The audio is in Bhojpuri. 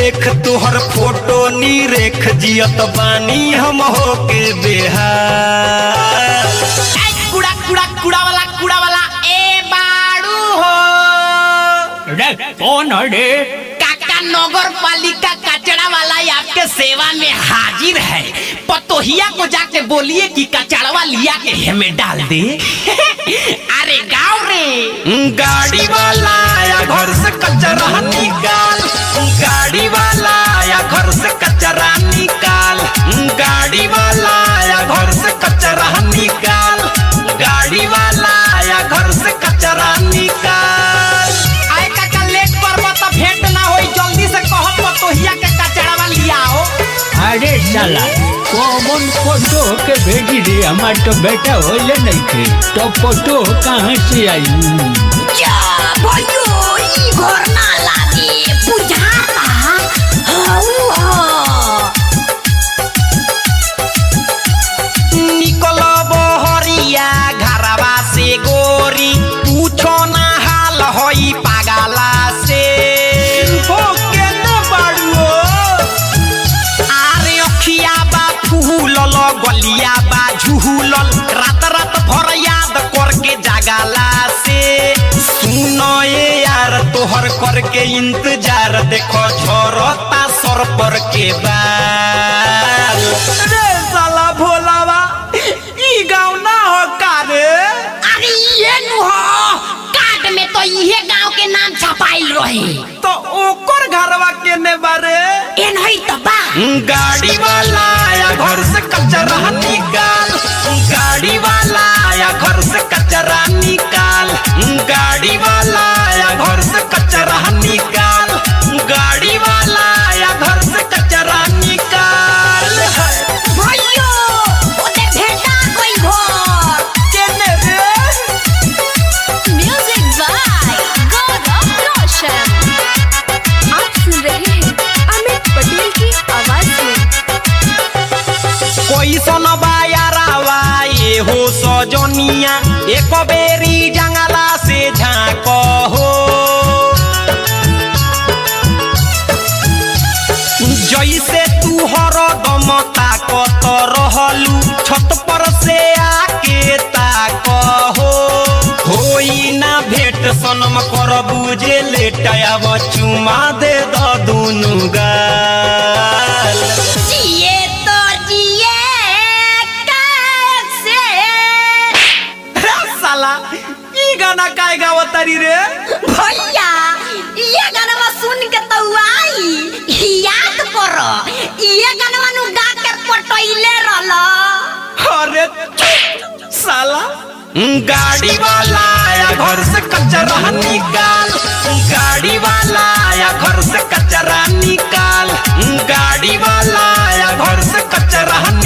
देख तोहर फोटो नी रेख जियत बानी हम हो के बेहाल ए, कूड़ा कूड़ा कूड़ा वाला कूड़ा वाला ए बाड़ू हो रे कौन है रे काका नगर पालिका कचरा वाला आपके सेवा में हाजिर है पतोहिया को जाके बोलिए कि कचड़वा लिया के हमें डाल दे अरे गाँव रे गाड़ी वाला आया घर से कचरा निकाल गाड़ी वाला आया घर से कचरा निकाल गाड़ी वाला आया घर से कचरा निकाल गाड़ी वाला आया घर से कचरा निकाल आए काका लेट पर तो भेंट ना होई जल्दी से कहो पतोहिया के कचड़वा लिया हो अरे साला कौन फोटो के भेजी रे हमार तो बेटा होले नहीं थे तो फोटो कहाँ से आई क्या भयो ई घर ना लागे बुझाता हऊ ह निकल बहरिया घरवा से गोरी पूछो ना हाल होई पागला से हो के न बाड़ुओ आरे अखिया बा फूलल गलिया बा झूलल रात रात भर याद करके जागला से सुनो ये यार तोहर करके इंतजार देखो झरता सर पर के बाल रे साला भोलावा ई गाँव ना हो का रे अरे ये नु हो कार्ड में तो इहे गांव के नाम छपाइल रहे तो ओकर घरवा केने बारे ए नहीं तो बा गाड़ी वाला आया घर से कचरा निकाल गाड़ी वाला आया घर से कचरा निकाल गाड़ी वाला आया घर से कचरा निकाल गाड़ी वाला आया घर से कचरा निकाल भयो ओते भेटा कोई घर केने रे म्यूजिक बाय गौरव रोशन आप सुन रहे हैं अमित पटेल की आवाज में कोई सुनबा यारावा ये हो सजनिया एक बेरी जंगला से झाँको हो जैसे तू हरदम ताकत रहलू छत पर से आके ताक हो होई ना भेट सनम कर बुझे लेटाया चुमा दे द दुनु गाल जिए तो जिए कैसे साला ई गाना काय गावतारी रे भैया ये गाना सुन के तो आई याद करो ये गाना नु गा के पटैले रहलो अरे चुप, साला गाड़ी वाला आया घर से कचरा निकाल गाड़ी वाला आया घर से कचरा निकाल गाड़ी वाला आया घर से कचरा